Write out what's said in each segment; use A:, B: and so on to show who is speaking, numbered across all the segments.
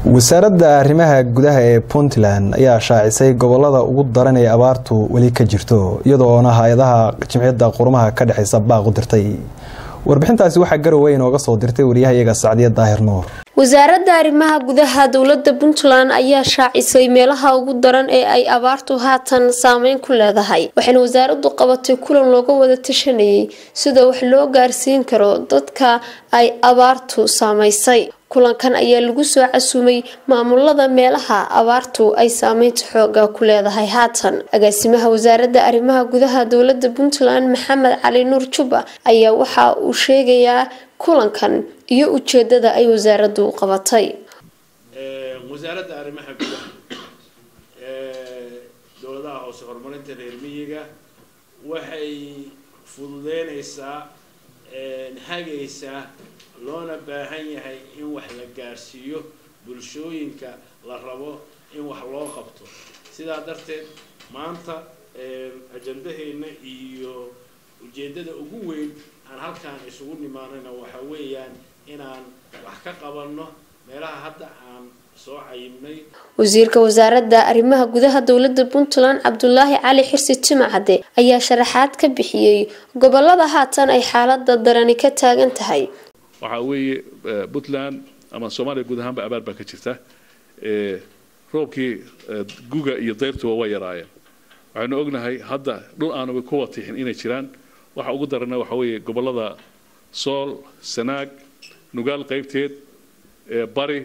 A: wasaaradda arrimaha gudaha ee puntland ayaa shaacisay gobolada ugu daran ee abaartu weli ka jirto iyadoona hay-adaha jimciyadda qurumaha ka dhexeysa baaq u dirtay warbixintaasi waxaa garowe inooga soo dirtay waryahayaga sacdiya daahir nuur
B: wasaaradda arrimaha gudaha dowlada puntland ayaa shaacisay meelaha ugu daran ee ay abaartu haatan saameyn ku leedahay waxayna wasaaradu qabatay kulan looga wada tashanayay sida wax loo gaarsiin karo dadka ay abaartu saameysay kulankan ayaa lagu soo casumay maamulada meelaha abaartu ay saameynta xooga ku leedahay haatan agaasimaha wasaaradda arrimaha gudaha dowlada puntland maxamed cali nuur juba ayaa waxa uu sheegayaa kulankan iyo ujeedada ay wasaaraddu qabatay
C: wasaaradda arrimaha gudaha dowladaha hoose horumarinta reer miyiga waxay fududeynaysaa hagaysaa loona baahan yahay in wax la gaarsiiyo bulshooyinka la rabo in wax loo qabto sidaa darteed maanta ajandaheena iyo ujeeddada ugu weyn aan halkaan isugu nimaanayna waxa weeyaan inaan wax ka qabanno meelaha hadda aan soo cayimnay
B: wasiirka wasaaradda arrimaha gudaha dowlada puntland cabdulaahi cali xirsi jimacade ayaa sharaxaad ka bixiyey gobolada haatan ay xaalada darani ka taagan tahay
D: waxaa weeye puntland ama soomaaliya guud ahaanba abaar baa ka jirta roobkii guga iyo dayrtuba waa yaraayeen waxaynu ognahay hadda dhul aanaba ku watixin inay jiraan waxa ugu darana waxa weeye gobolada sool sanaag nugaal qaybteed bari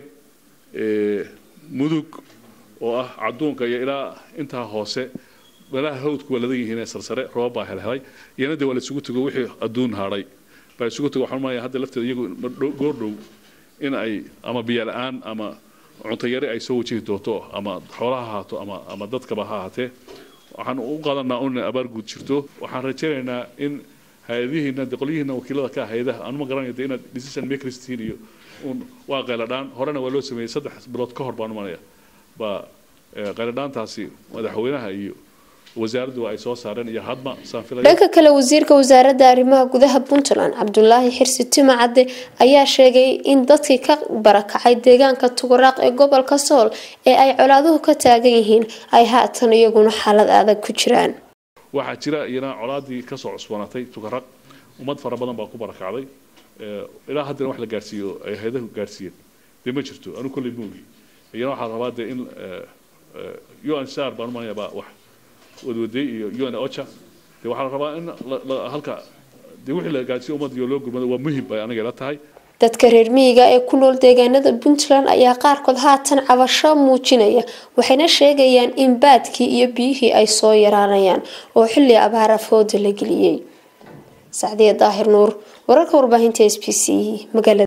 D: mudug oo ah cadduunka iyo ilaa intaa hoose meelaha hawdku waa ladan yihiin ee sarsare roobab baa helhelay iyana de waa la isugu tego wixii adduun haadhay baa isugu tego waxaan maaya hadda lafteeda iyagu goordhow in ay ama biyo la-aan ama cunto yari ay soo wajihi doonto ama xoolaha haato ama ama dadkaba ha ahaatee waxaan u qaadanaa un abaar guud jirto waxaan rajaynaynaa in hay-adihiina de qolyihiina wakiilada ka hay-adaha aan ma garanaya de inaad decision makers tihiin iyo un waa qayladhaan horena waa loo sameeyey saddex bilood ka hor baan umanaya baa qayladhaantaasi madaxweynaha iyo wasaaraddu ay soo saareen iyo hadma saan filaya
B: dhanka kale wasiirka wasaaradda arrimaha gudaha puntland cabdulaahi xirsi timacade ayaa sheegay in dadkii ka barakacay deegaanka tugaraaq ee gobolka sool ee ay colaaduhu ka taagan yihiin ay haatan iyaguna xaalad adag ku jiraan
D: waxaa jira iyana colaadii kasoo cusboonatay tugaraq ummad fara badan baa ku barakacday ilaa haddana wax la gaarsiiyo ay hay-adahu gaarsiiyeen dee ma jirto anu kolley moogi iyana waxaa rabaa dee in un sar baan umanaya baa wax wadwaday iyo un ocha dee waxaa la rabaa in halka dee wixii la gaarsiiyo ummadda iyo loo gurmado waa muhim bay aniga ila tahay
B: dadka reer miyiga ee ku nool deegaanada puntland ayaa qaarkood haatan cabasho muujinaya waxayna sheegayaan in baadkii iyo biyihii ay soo yaraanayaan oo xilli abaara fooda la geliyey sacdiya daahir nuur wararka warbaahinta s b c magaalada